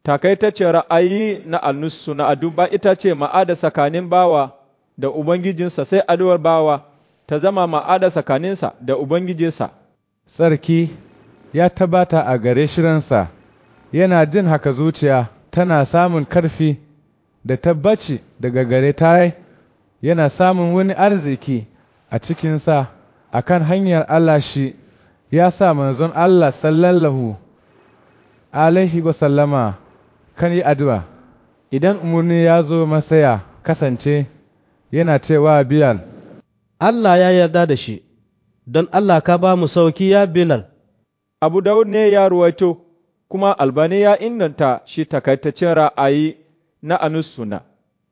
takaitaccen ra'ayi na alnusu na aduba ita ce ma'ada tsakanin bawa da Ubangijinsa sai addu'ar bawa ta zama ma'ada tsakaninsa da Ubangijinsa. Sarki ya tabbata a gare shirinsa, yana jin haka zuciya tana samun karfi da tabbaci daga gare ta yana samun wani arziki a cikinsa a kan hanyar Allah shi ya sa manzon Allah sallallahu alaihi wasallama kan yi addu'a idan umarni ya zo masaya kasance yana cewa Bilal, Allah ya yarda da shi, don Allah ka ba mu sauki ya Bilal. Abu Dawud ne ya ruwaito, kuma albani ya inganta shi takaitaccen ra'ayi na Anussuna.